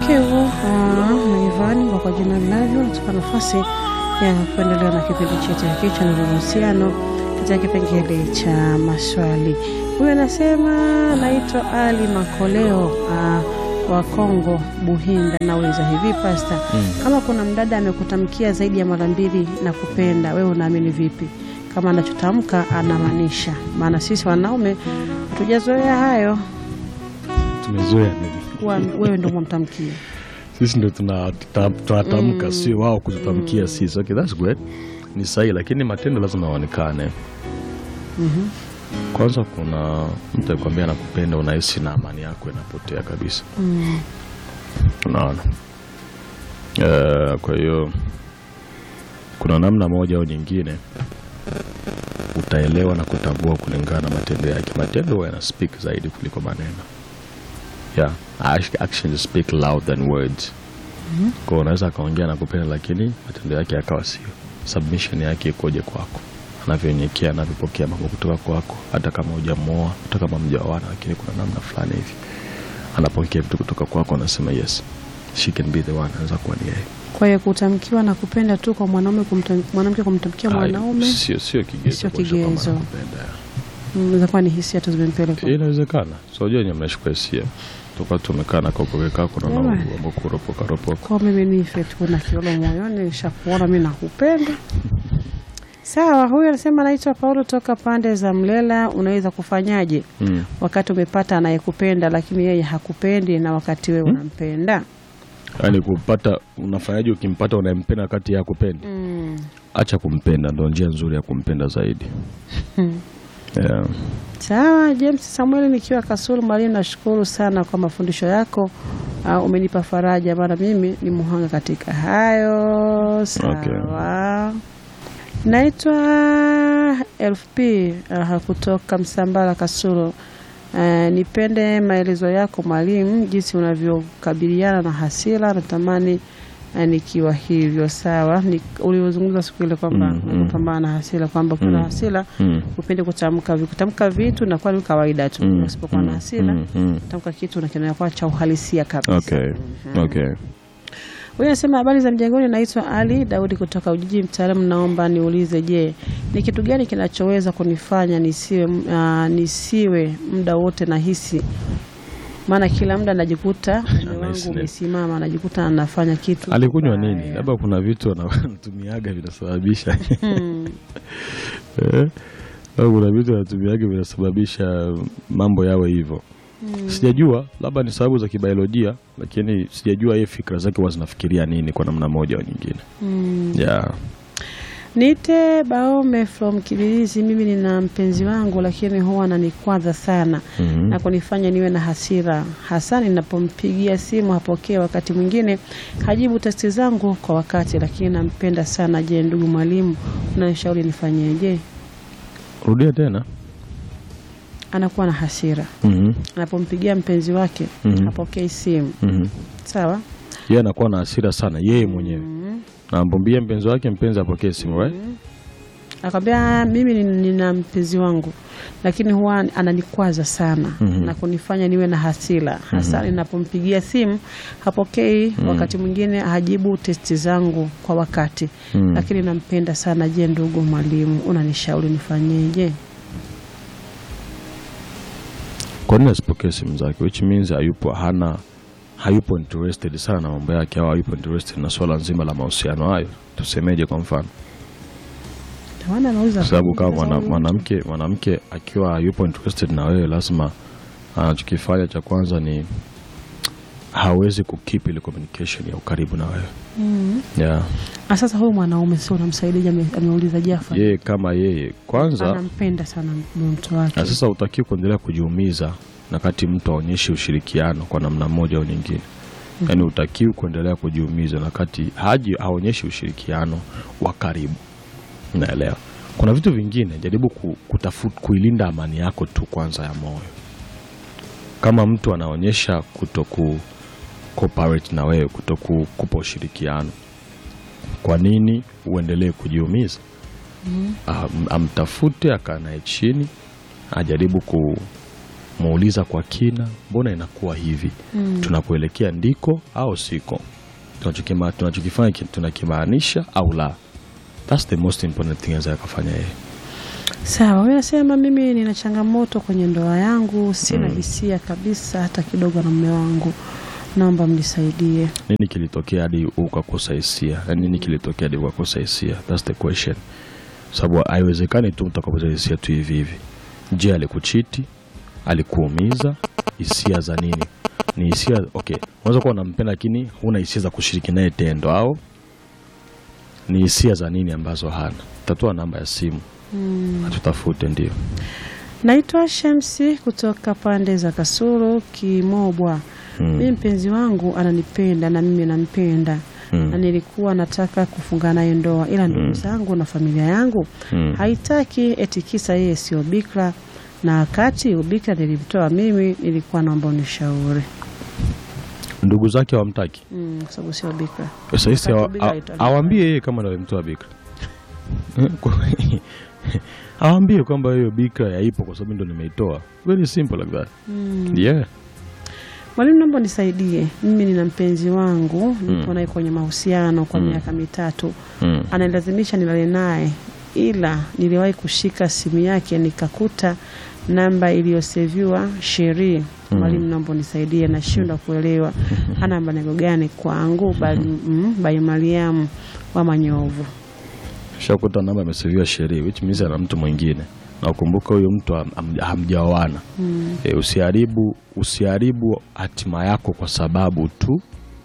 yake hivyo Ivani kwa jina linavyo tupa nafasi ya kuendelea na kipindi chetu hiki cha Nuru ya Mahusiano katika kipengele cha maswali. Huyu anasema naitwa Ali Makoleo ah, wa Kongo Buhinda. Nauliza hivi pasta, kama kuna mdada amekutamkia zaidi ya mara mbili na kupenda, wewe unaamini vipi kama anachotamka anamaanisha? Maana sisi wanaume hatujazoea hayo, tumezoea nini? kuwa wewe ndo mwamtamkia Sisi ndo tuna- tuta- tunatamka, sio wao kututamkia sisi. Okay, that's great, ni sahihi, lakini matendo lazima yaonekane. Kwanza kuna mtu akikwambia nakupenda, unahisi na amani yako inapotea kabisa. Unaona? Eh, kwa hiyo kuna namna moja au nyingine utaelewa na kutambua kulingana na matendo yake. Matendo huwa yana speak zaidi kuliko maneno. Yeah, act- actions speak louder than words. Kwa hiyo unaweza akaongea na kupenda, lakini matendo yake yakawa sio. Submission yake ikoje kwako, anavyonyekea, anavyopokea mambo kutoka kwako, hata kama hujamuoa, hata kama mjaoana, lakini kuna namna fulani hivi anapokea vitu kutoka kwako, anasema yes she can be the one, anaweza kuwa ni yeye. Kwa hiyo kutamkiwa na kupenda tu kwa mwanaume kumtam- mwanamke kumtamkia mwanaume Ai, sio sio kigezo, Sio kuonyesha kwamba kigezo. anakupenda. inaweza kuwa ni hisia tu zimempeleka. Eh, Inawezekana, so unajua nyinyi mnashukua hisia toka tumekaa na kaupoke kako na Jamani. mambo kuropoka ropoka. Kwa mimi nife tu na kiolo moyoni, nishakuona mimi nakupenda. Sawa, huyu anasema anaitwa Paulo toka pande za Mlela. Unaweza kufanyaje Mm. wakati umepata anayekupenda lakini yeye hakupendi na wakati wewe unampenda? Yaani kupata, unafanyaje ukimpata unayempenda kati ya kupendi? Mm. Acha kumpenda, ndo njia nzuri ya kumpenda zaidi. Yeah. Sawa, James Samuel nikiwa Kasulu Mwalimu, nashukuru sana kwa mafundisho yako. Uh, umenipa faraja, maana mimi ni muhanga katika hayo. Sawa. Naitwa LFP uh, kutoka Msambala Kasulu. Uh, nipende maelezo yako mwalimu, jinsi unavyokabiliana na hasira. Natamani uh, nikiwa hivyo. Sawa, Ni- uliozungumza siku ile kwamba Mm, mm. unapambana na hasira, kwamba kuna Mm. hasira Mm. upende kutamka vi- kutamka vitu na kwa ni kawaida tu Mm, usipokuwa na mm, hasira mm, mm. tamka kitu na kinakuwa cha uhalisia kabisa. Okay. Okay. Huyu anasema habari za mjengoni, naitwa Ali Daudi kutoka Ujiji, mtaalamu. Naomba niulize, je, ni kitu gani kinachoweza kunifanya nisiwe uh, nisiwe muda wote nahisi? Maana kila muda najikuta mume wangu Anahisi nini? umesimama, anajikuta anafanya kitu Alikunywa kibaya. nini? Labda kuna vitu ana- anatumiaga vinasababisha Hmm. Eh? Au kuna vitu anatumiaga vinasababisha mambo yawe hivyo. Sijajua, labda ni sababu za kibiolojia, lakini sijajua yeye fikra zake huwa zinafikiria nini kwa namna moja au nyingine. Hmm. Yeah. Nite Baome from Kibirizi. Mimi nina mpenzi wangu, lakini huwa ananikwaza sana Mhm. na kunifanya niwe na hasira, hasa ninapompigia simu hapokee, wakati mwingine hajibu testi zangu kwa wakati, lakini nampenda sana. Je, ndugu mwalimu, unanishauri nifanyeje? Rudia tena. Anakuwa na hasira Mhm. anapompigia mpenzi wake Mhm. hapokei simu, Mhm. sawa. Yeye anakuwa na hasira sana yeye mwenyewe. Na amwambie mpenzi wake mpenzi apokee simu, right? Akamwambia mimi ni- nina mpenzi wangu lakini huwa ananikwaza sana Mhm. na kunifanya niwe na hasira hasa ninapompigia simu hapokei, wakati mwingine hajibu testi zangu kwa wakati Mhm. lakini nampenda sana. Je, ndugu mwalimu, unanishauri nifanyeje? Kwa nini asipokee simu zake? Which means hayupo hana hayupo interested sana na mambo yake au hayupo interested na swala nzima la mahusiano hayo. Tusemeje kwa mfano? Tawana anauliza Kwa sababu kama sasa mwana- huyu- mwanamke mwanamke akiwa hayupo interested na wewe, lazima anachokifanya cha kwanza ni hawezi kukeep ile communication ya ukaribu na wewe. Mhm. Yeah. Ah, sasa huyu mwanaume sio unamsaidia? ame- Ameuliza Jafa, Yeye kama yeye kwanza anampenda sana mtu wake na sasa utakiwa kuendelea kujiumiza na kati mtu aonyeshe ushirikiano kwa namna moja au nyingine. Yaani utakiwa kuendelea kujiumiza na kati haji haonyeshi ushirikiano wa karibu. Naelewa. Kuna vitu vingine jaribu ku- kutafuta kuilinda amani yako tu kwanza ya moyo. Kama mtu anaonyesha kutoku cooperate na wewe, kutoku kupa ushirikiano, kwa nini uendelee kujiumiza? Am- amtafute, akaa naye chini, ajaribu ku muuliza kwa kina, mbona inakuwa hivi? Tunakuelekea ndiko au siko? Tunachokima- tunachokifanya ki- tunakimaanisha au la? That's the most important thing anaweza akafanya yeye. Sawa, wewe nasema mimi nina changamoto kwenye ndoa yangu, sina hisia kabisa hata kidogo na mume wangu, naomba mnisaidie. Nini kilitokea hadi ukakosa hisia? Na nini kilitokea hadi ukakosa hisia? That's the question. Sababu haiwezekani tu mtu akakosa hisia tu hivi hivi. Je, alikuchiti? Alikuumiza? Hisia za nini? Ni hisia okay, unaweza kuwa unampenda lakini huna hisia za kushiriki naye tendo, au ni hisia za nini ambazo hana? Tatoa namba ya simu atutafute, ndio. Naitwa Shamsi kutoka pande za Kasulu Kimobwa. Mimi mpenzi wangu ananipenda na mimi nampenda Mm. na nilikuwa nataka kufunga naye ndoa, ila ndugu zangu na familia yangu Mm. haitaki, eti kisa yeye sio bikra, na wakati ubikra nilimtoa mimi, nilikuwa naomba unishauri Ndugu zake hawamtaki. mm, kwa sababu sio bikra. Sasa hisi Wakati awa- bikra a- alitoleka. awambie yeye kama ndo alimtoa bikra Eh, kwa- awambie kwamba hiyo bikra yaipo kwa sababu ndo nimeitoa. Very simple like that. Yeah. Mwalimu, naomba nisaidie, mimi nina mpenzi wangu nipo naye kwenye mahusiano kwa miaka mitatu Mm. analazimisha nilale naye, ila niliwahi kushika simu yake nikakuta namba iliyoseviwa Sheri. Mwalimu, naomba nisaidie, nashindwa kuelewa ana malengo gani kwangu. Bali mm, Bai Mariamu wa Manyovu. Shakuta namba imeseviwa sheria which means ana mtu mwingine. Na ukumbuka huyo mtu ham- ham- hamjaoana. E, usiharibu usiharibu hatima yako kwa sababu tu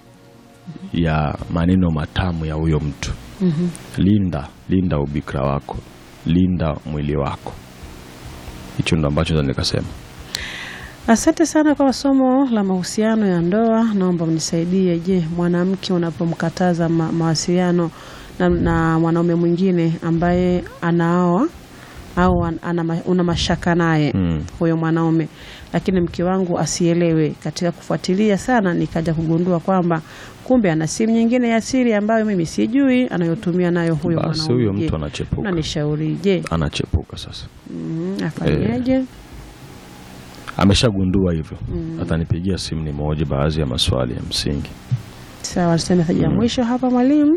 ya maneno matamu ya huyo mtu. Linda, linda ubikra wako, linda mwili wako. Hicho ndo ambacho naweza nikasema. Asante sana kwa somo la mahusiano ya ndoa. Naomba mnisaidie. Je, mwanamke unapomkataza ma mawasiliano na, na mwanaume mwingine ambaye anaoa au an- ana, ma- una mashaka naye Mm. huyo mwanaume, lakini mke wangu asielewe. Katika kufuatilia sana, nikaja kugundua kwamba kumbe ana simu nyingine ya siri ambayo mimi sijui anayotumia nayo huyo Basi mwanaume. huyo Je, mtu anachepuka, unanishaurije? anachepuka sasa. Mm, afanyeje? Ameshagundua hivyo, atanipigia simu ni moja baadhi ya maswali ya msingi. Sawa, tuseme meseji ya mwisho hapa mwalimu.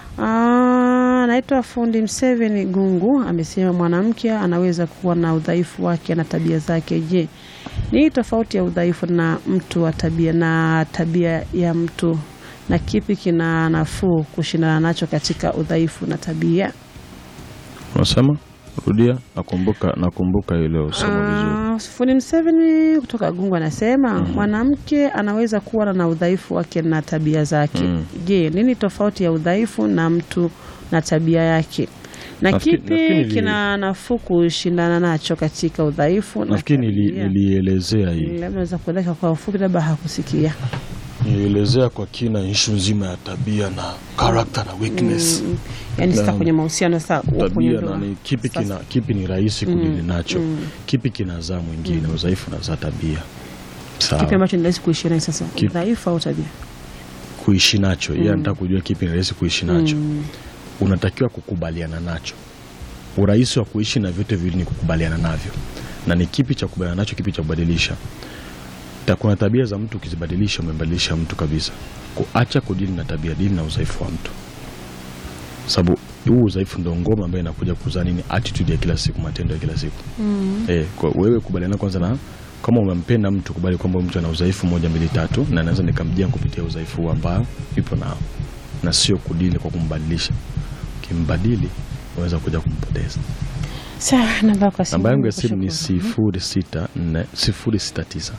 Ah, Naitwa fundi Mseveni Gungu amesema mwanamke anaweza kuwa na udhaifu wake na tabia zake. Je, ni tofauti ya udhaifu na mtu wa tabia na tabia ya mtu, na kipi kina nafuu kushindana nacho katika udhaifu na tabia? Unasema rudia, nakumbuka nakumbuka ile somo vizuri. Ah, fundi Mseveni kutoka Gungu anasema mwanamke anaweza kuwa na udhaifu wake na tabia zake. Mm. Je, nini tofauti ya udhaifu na mtu na tabia yake, na Nafikiri- kipi nafikiri nili- kina nafuu kushindana nacho katika udhaifu na Nafikiri nili- tabia? nilielezea hii, Labda naweza kueleza kwa ufupi, labda hakusikia. nilielezea kwa kina ishu nzima ya tabia na character na weakness. Yani sasa Naam. kwenye mahusiano sasa kwenye tabia ndoa. na ni kipi, Sasa- kina, kipi ni rahisi kudili nacho kipi kinazaa mwingine udhaifu nazaa tabia kipi sawa ambacho ni rahisi kuishi naye sasa, Kipi? udhaifu au tabia? kuishi nacho yeye anataka kujua kipi ni rahisi kuishi nacho unatakiwa kukubaliana nacho urahisi wa kuishi na vyote viwili ni kukubaliana navyo na ni kipi cha kukubaliana nacho kipi cha kubadilisha Ta- kuna tabia za mtu ukizibadilisha umembadilisha mtu kabisa kuacha kudili na tabia dili na udhaifu wa mtu sababu huu udhaifu ndo ngoma ambayo inakuja kuzaa nini attitude ya kila siku matendo ya kila siku eh, kwa wewe kubaliana kwanza na kama umempenda mtu kubali kwamba huyu mtu ana udhaifu moja mbili tatu na naweza nikamjia kupitia udhaifu huu ambao ipo nao na sio kudili kwa kumbadilisha kimbadili unaweza kuja kumpoteza Sawa, namba kwa simu. namba yangu ya simu ni Kushukuru. sifuri sita nne sifuri sita tisa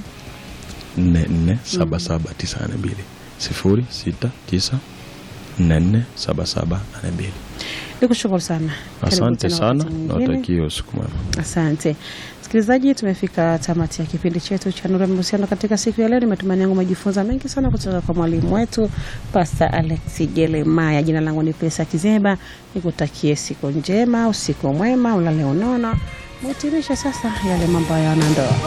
nne nne saba saba tisa nane mbili sifuri sita tisa nne nne saba saba nane mbili Nikushukuru sana. Karibu asante tena sana wakati mwingine. nawatakia usiku mwema Asante msikilizaji, tumefika tamati ya kipindi chetu cha Nuru ya Mahusiano katika siku ya leo. Ni matumaini yangu umejifunza mengi sana kutoka kwa mwalimu wetu Pastor Alex Jeremaya. Jina langu ni Pesa Kizeba, nikutakie siku njema, usiku mwema, ulale unono. Mwitimisha sasa yale mambo ya wanandoa.